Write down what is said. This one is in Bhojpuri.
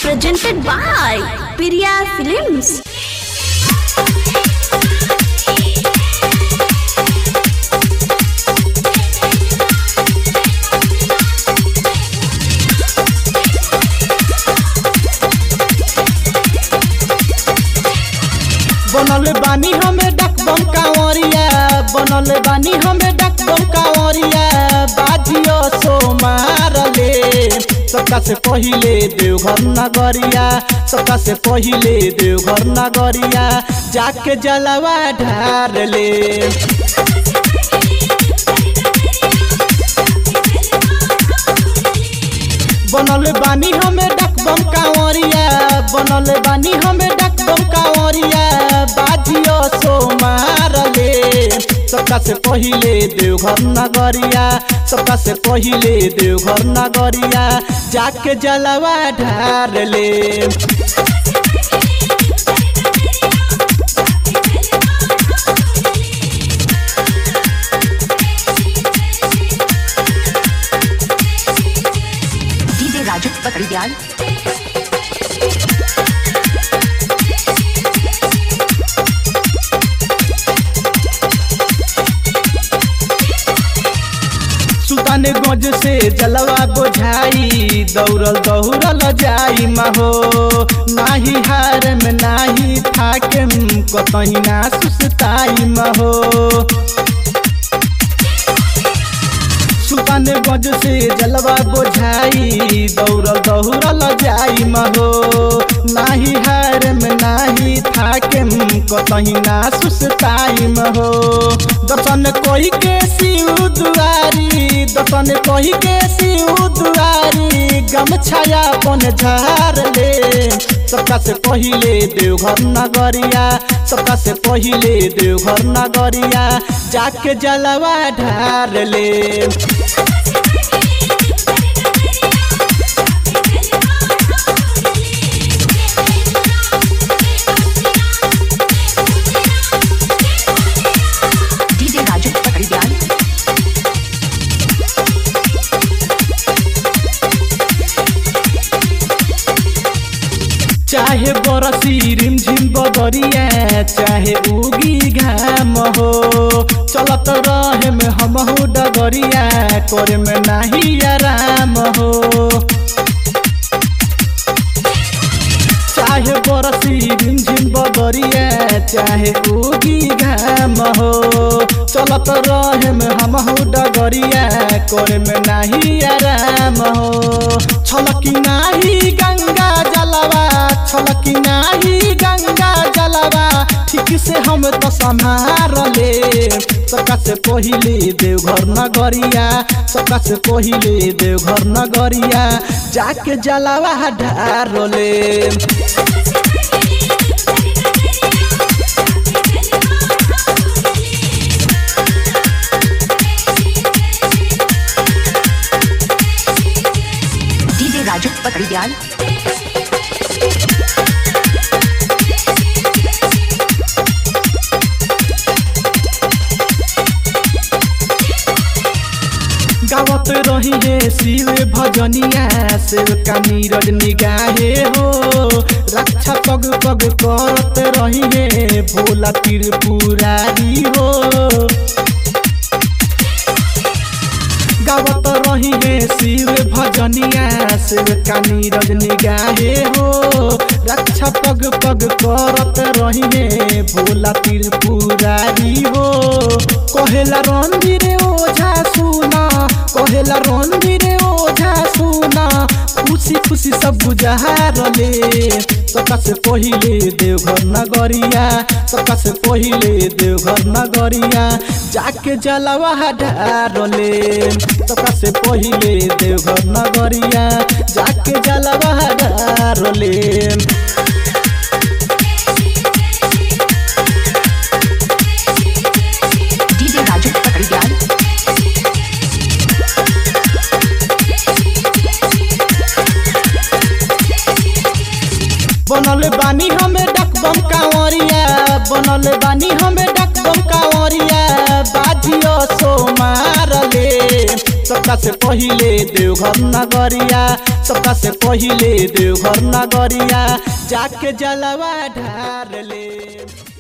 presented by Piriya Films. बनल बानी हमें डकबम कांवरिया बनल बानी हमें डकबम कांवरिया बाजियो सो मारले सबका से पहिले देवघर नगरिया सबका से पहिले देवघर नगरिया जाके जलवा ढार ले बनल बानी हमें डकबम कांवरिया बनल बानी हमें डकबम कांवरिया बाजियो सो मारले सबका से पहिले देवघर नगरिया सबका से पहिले देवघर नगरिया जाके जलवा ढार ले DJ Raju Pakadial. सुल्तानगंज से जलवा बोझाई दौड़ल दौड़ल जाई महो नाही हार में नाही थाके कतही ना सुस्ताई महो सुल्तानगंज से जलवा बोझाई दौड़ल दौड़ल जाई महो नाही हार में नाही थाके कतही ना सुस्ताई महो दर्शन कोई के शिव दुआरी दर्शन कोई के शिव दुआरी गमछाया अपन झार ले सबका से पहिले देवघर नगरिया सबका से पहिले देवघर नगरिया जाके जलवा ढार ले DJ Raju Pakadial. चाहे बरसी रिमझिम बदरिया चाहे उगी घाम हो चलत रहे में हमहू डगरिया करे में नाही आराम हो चाहे बरसी रिमझिम बदरिया चाहे उगी घाम हो चलत रहे में हमहू डगरिया करे में नाही आराम हो छलकी नाही गंगा जलवा छलकी नाही गंगा जलवा ठीक से हम तो संभार ले सबका से पहिले देवघर नगरिया सबका से पहिले देवघर नगरिया जाके जलवा ढार ले DJ Raju Pakadial. गावत रही है शिव भजनिया शिव का नीरज निगाहे हो रक्षा पग पग करत रही है भोला त्रिपुरारी हो गावत रही है शिव भजनिया शिव का नीरज निगाहे हो रक्षा पग पग करत रही है भोला त्रिपुरारी हो कहेला रणधीर ओझा सुना कहेला रणधीर ओझा सुना खुशी खुशी सब बुझार ले सबका से पहिले देवघर नगरिया सबका से पहिले देवघर नगरिया जाके जलवा ढार ले सबका से पहिले देवघर नगरिया जाके जलवा ढार ले DJ Raju Pakadial. बनल बानी हमें डकबम कांवरिया बनल बानी हमें डकबम कांवरिया बाजियो सो मारले सबका से पहिले देवघर नगरिया सबका से पहिले देवघर नगरिया जाके जलवा ढार ले